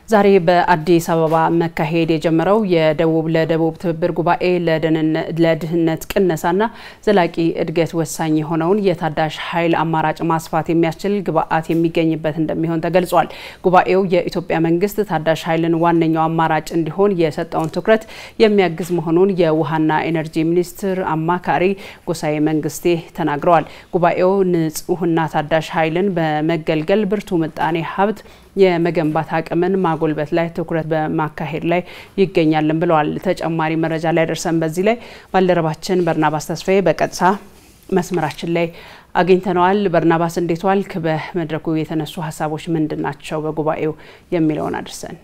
ዛሬ በአዲስ አበባ መካሄድ የጀመረው የደቡብ ለደቡብ ትብብር ጉባኤ ለድህነት ቅነሳና ዘላቂ እድገት ወሳኝ የሆነውን የታዳሽ ኃይል አማራጭ ማስፋት የሚያስችል ግብዓት የሚገኝበት እንደሚሆን ተገልጿል። ጉባኤው የኢትዮጵያ መንግስት ታዳሽ ኃይልን ዋነኛው አማራጭ እንዲሆን የሰጠውን ትኩረት የሚያግዝ መሆኑን የውሃና ኢነርጂ ሚኒስትር አማካሪ ጎሳዬ መንግስቴ ተናግረዋል። ጉባኤው ንጹህና ታዳሽ ኃይልን በመገልገል ብርቱ ምጣኔ ሀብት የመገንባት አቅምን ማጎልበት ላይ ትኩረት በማካሄድ ላይ ይገኛልን ብለዋል። ተጨማሪ መረጃ ላይ ደርሰን በዚህ ላይ ባልደረባችን በርናባስ ተስፋዬ በቀጥታ መስመራችን ላይ አግኝተነዋል። በርናባስ እንዴት ዋልክ? በመድረኩ የተነሱ ሀሳቦች ምንድን ናቸው? በጉባኤው የሚለውን አድርሰን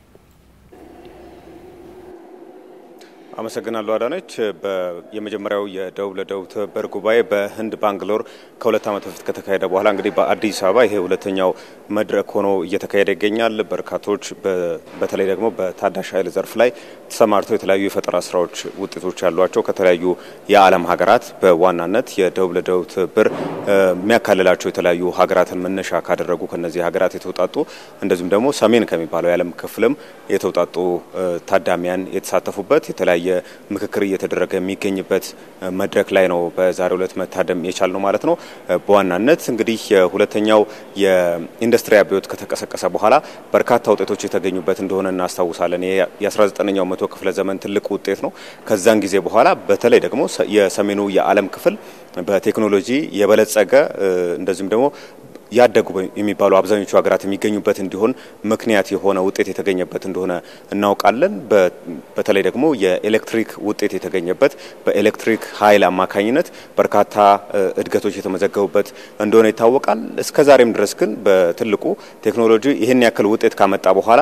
አመሰግናለሁ አዳነች። የመጀመሪያው የደቡብ ለደቡብ ትብብር ጉባኤ በህንድ ባንግሎር ከሁለት ዓመት በፊት ከተካሄደ በኋላ እንግዲህ በአዲስ አበባ ይሄ ሁለተኛው መድረክ ሆኖ እየተካሄደ ይገኛል። በርካቶች በተለይ ደግሞ በታዳሽ ኃይል ዘርፍ ላይ ተሰማርተው የተለያዩ የፈጠራ ስራዎች ውጤቶች ያሏቸው ከተለያዩ የዓለም ሀገራት በዋናነት የደቡብ ለደቡብ ትብብር የሚያካልላቸው የተለያዩ ሀገራትን መነሻ ካደረጉ ከነዚህ ሀገራት የተውጣጡ እንደዚሁም ደግሞ ሰሜን ከሚባለው የዓለም ክፍልም የተውጣጡ ታዳሚያን የተሳተፉበት የተለያየ ምክክር እየተደረገ የሚገኝበት መድረክ ላይ ነው በዛሬው ዕለት መታደም የቻል ነው ማለት ነው። በዋናነት እንግዲህ የሁለተኛው የኢንዱስትሪ አብዮት ከተቀሰቀሰ በኋላ በርካታ ውጤቶች የተገኙበት እንደሆነ እናስታውሳለን። ይሄ የ19ኛው መቶ ክፍለ ዘመን ትልቅ ውጤት ነው። ከዛን ጊዜ በኋላ በተለይ ደግሞ የሰሜኑ የዓለም ክፍል በቴክኖሎጂ የበለጸገ እንደዚሁም ደግሞ ያደጉ የሚባሉ አብዛኞቹ ሀገራት የሚገኙበት እንዲሆን ምክንያት የሆነ ውጤት የተገኘበት እንደሆነ እናውቃለን። በተለይ ደግሞ የኤሌክትሪክ ውጤት የተገኘበት በኤሌክትሪክ ኃይል አማካኝነት በርካታ እድገቶች የተመዘገቡበት እንደሆነ ይታወቃል። እስከ ዛሬም ድረስ ግን በትልቁ ቴክኖሎጂ ይህን ያክል ውጤት ካመጣ በኋላ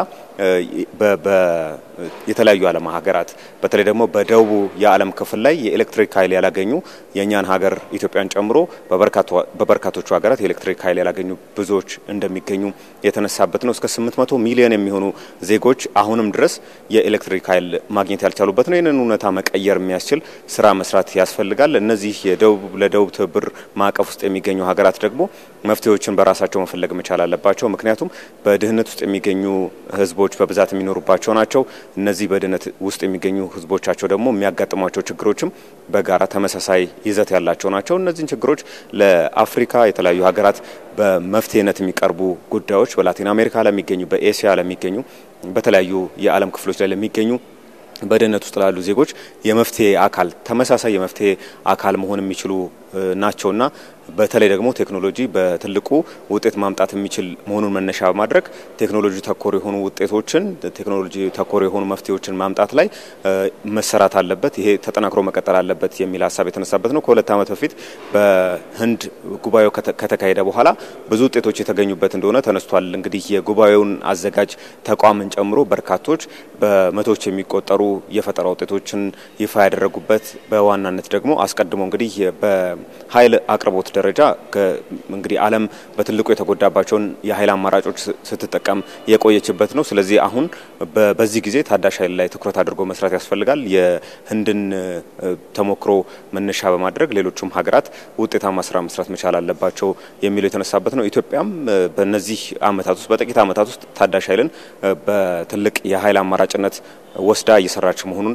የተለያዩ ዓለም ሀገራት በተለይ ደግሞ በደቡቡ የዓለም ክፍል ላይ የኤሌክትሪክ ኃይል ያላገኙ የእኛን ሀገር ኢትዮጵያን ጨምሮ በበርካቶቹ ሀገራት የኤሌክትሪክ ኃይል ያላገኙ ብዙዎች እንደሚገኙ የተነሳበት ነው። እስከ 800 ሚሊዮን የሚሆኑ ዜጎች አሁንም ድረስ የኤሌክትሪክ ኃይል ማግኘት ያልቻሉበት ነው። ይህንን እውነታ መቀየር የሚያስችል ስራ መስራት ያስፈልጋል። እነዚህ የደቡብ ለደቡብ ትብብር ማዕቀፍ ውስጥ የሚገኙ ሀገራት ደግሞ መፍትሄዎችን በራሳቸው መፈለግ መቻል አለባቸው። ምክንያቱም በድህነት ውስጥ የሚገኙ ህዝቦች በብዛት የሚኖሩባቸው ናቸው። እነዚህ በድህነት ውስጥ የሚገኙ ህዝቦቻቸው ደግሞ የሚያጋጥሟቸው ችግሮችም በጋራ ተመሳሳይ ይዘት ያላቸው ናቸው። እነዚህን ችግሮች ለአፍሪካ የተለያዩ ሀገራት በመፍትሄነት የሚቀርቡ ጉዳዮች በላቲን አሜሪካ ለሚገኙ፣ በኤስያ ለሚገኙ፣ በተለያዩ የዓለም ክፍሎች ላይ ለሚገኙ በድህነት ውስጥ ላሉ ዜጎች የመፍትሄ አካል ተመሳሳይ የመፍትሄ አካል መሆን የሚችሉ ናቸውና በተለይ ደግሞ ቴክኖሎጂ በትልቁ ውጤት ማምጣት የሚችል መሆኑን መነሻ በማድረግ ቴክኖሎጂ ተኮር የሆኑ ውጤቶችን ቴክኖሎጂ ተኮር የሆኑ መፍትሄዎችን ማምጣት ላይ መሰራት አለበት። ይሄ ተጠናክሮ መቀጠል አለበት የሚል ሀሳብ የተነሳበት ነው። ከሁለት ዓመት በፊት በህንድ ጉባኤው ከተካሄደ በኋላ ብዙ ውጤቶች የተገኙበት እንደሆነ ተነስቷል። እንግዲህ የጉባኤውን አዘጋጅ ተቋምን ጨምሮ በርካቶች በመቶዎች የሚቆጠሩ የፈጠራ ውጤቶችን ይፋ ያደረጉበት በዋናነት ደግሞ አስቀድሞ እንግዲህ በኃይል አቅርቦት ደረጃ እንግዲህ ዓለም በትልቁ የተጎዳባቸውን የኃይል አማራጮች ስትጠቀም የቆየችበት ነው። ስለዚህ አሁን በዚህ ጊዜ ታዳሽ ኃይል ላይ ትኩረት አድርጎ መስራት ያስፈልጋል። የህንድን ተሞክሮ መነሻ በማድረግ ሌሎቹም ሀገራት ውጤታማ ስራ መስራት መቻል አለባቸው የሚለው የተነሳበት ነው። ኢትዮጵያም በእነዚህ አመታት ውስጥ በጥቂት አመታት ውስጥ ታዳሽ ኃይልን በትልቅ የኃይል አማራጭነት ወስዳ እየሰራች መሆኑን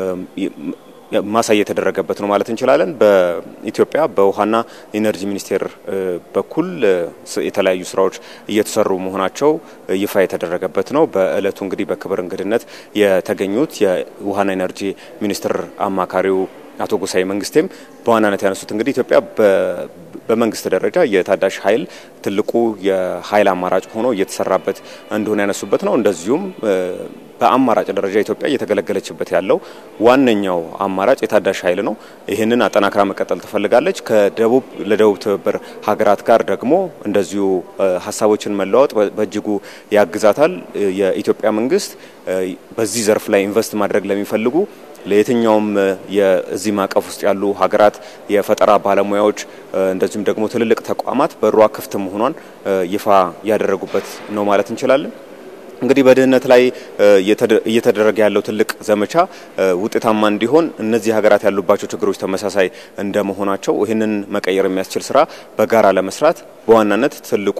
ማሳያ የተደረገበት ነው ማለት እንችላለን። በኢትዮጵያ በውሃና ኢነርጂ ሚኒስቴር በኩል የተለያዩ ስራዎች እየተሰሩ መሆናቸው ይፋ የተደረገበት ነው። በእለቱ እንግዲህ በክብር እንግድነት የተገኙት የውሃና ኢነርጂ ሚኒስትር አማካሪው አቶ ጎሳዬ መንግስቴም በዋናነት ያነሱት እንግዲህ ኢትዮጵያ በመንግስት ደረጃ የታዳሽ ኃይል ትልቁ የኃይል አማራጭ ሆኖ እየተሰራበት እንደሆነ ያነሱበት ነው። እንደዚሁም በአማራጭ ደረጃ ኢትዮጵያ እየተገለገለችበት ያለው ዋነኛው አማራጭ የታዳሽ ኃይል ነው። ይህንን አጠናክራ መቀጠል ትፈልጋለች። ከደቡብ ለደቡብ ትብብር ሀገራት ጋር ደግሞ እንደዚሁ ሀሳቦችን መለዋወጥ በእጅጉ ያግዛታል። የኢትዮጵያ መንግስት በዚህ ዘርፍ ላይ ኢንቨስት ማድረግ ለሚፈልጉ ለየትኛውም የዚህ ማዕቀፍ ውስጥ ያሉ ሀገራት የፈጠራ ባለሙያዎች እንደዚሁም ደግሞ ትልልቅ ተቋማት በሯ ክፍት መሆኗን ይፋ ያደረጉበት ነው ማለት እንችላለን። እንግዲህ በድህነት ላይ እየተደረገ ያለው ትልቅ ዘመቻ ውጤታማ እንዲሆን እነዚህ ሀገራት ያሉባቸው ችግሮች ተመሳሳይ እንደመሆናቸው ይህንን መቀየር የሚያስችል ስራ በጋራ ለመስራት በዋናነት ትልቁ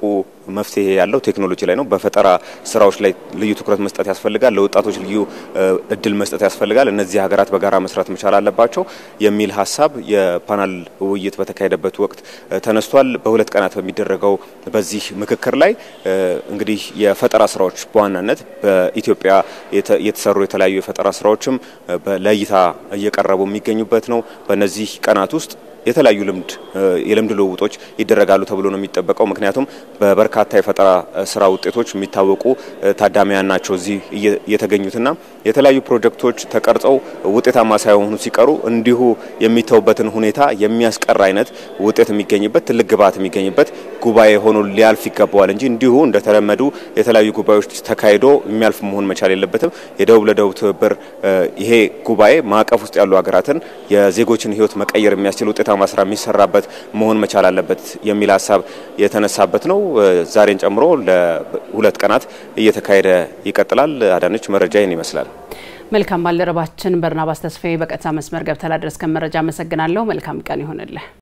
መፍትሄ ያለው ቴክኖሎጂ ላይ ነው። በፈጠራ ስራዎች ላይ ልዩ ትኩረት መስጠት ያስፈልጋል። ለወጣቶች ልዩ እድል መስጠት ያስፈልጋል። እነዚህ ሀገራት በጋራ መስራት መቻል አለባቸው የሚል ሀሳብ የፓናል ውይይት በተካሄደበት ወቅት ተነስቷል። በሁለት ቀናት በሚደረገው በዚህ ምክክር ላይ እንግዲህ የፈጠራ ስራዎች በዋናነት በኢትዮጵያ የተሰሩ የተለያዩ የፈጠራ ስራዎችም ለእይታ እየቀረቡ የሚገኙበት ነው። በእነዚህ ቀናት ውስጥ የተለያዩ ልምድ የልምድ ልውውጦች ይደረጋሉ ተብሎ ነው የሚጠበቀው። ምክንያቱም በበርካታ የፈጠራ ስራ ውጤቶች የሚታወቁ ታዳሚያን ናቸው እዚህ የተገኙትና የተለያዩ ፕሮጀክቶች ተቀርጸው ውጤታማ ሳይሆኑ ሲቀሩ እንዲሁ የሚተውበትን ሁኔታ የሚያስቀር አይነት ውጤት የሚገኝበት ትልቅ ግብዓት የሚገኝበት ጉባኤ ሆኖ ሊያልፍ ይገባዋል እንጂ እንዲሁ እንደተለመዱ የተለያዩ ጉባኤዎች ተካሂዶ የሚያልፍ መሆን መቻል የለበትም። የደቡብ ለደቡብ ትብብር ይሄ ጉባኤ ማዕቀፍ ውስጥ ያሉ ሀገራትን የዜጎችን ሕይወት መቀየር የሚያስችል ውጤታማ ስራ የሚሰራበት መሆን መቻል አለበት የሚል ሀሳብ የተነሳበት ነው። ዛሬን ጨምሮ ለሁለት ቀናት እየተካሄደ ይቀጥላል። አዳነች መረጃ ይህን ይመስላል። መልካም ባልደረባችን በርናባስ ተስፋዬ በቀጥታ መስመር ገብተህ ላደረስከን መረጃ አመሰግናለሁ። መልካም ቀን ይሆንልህ።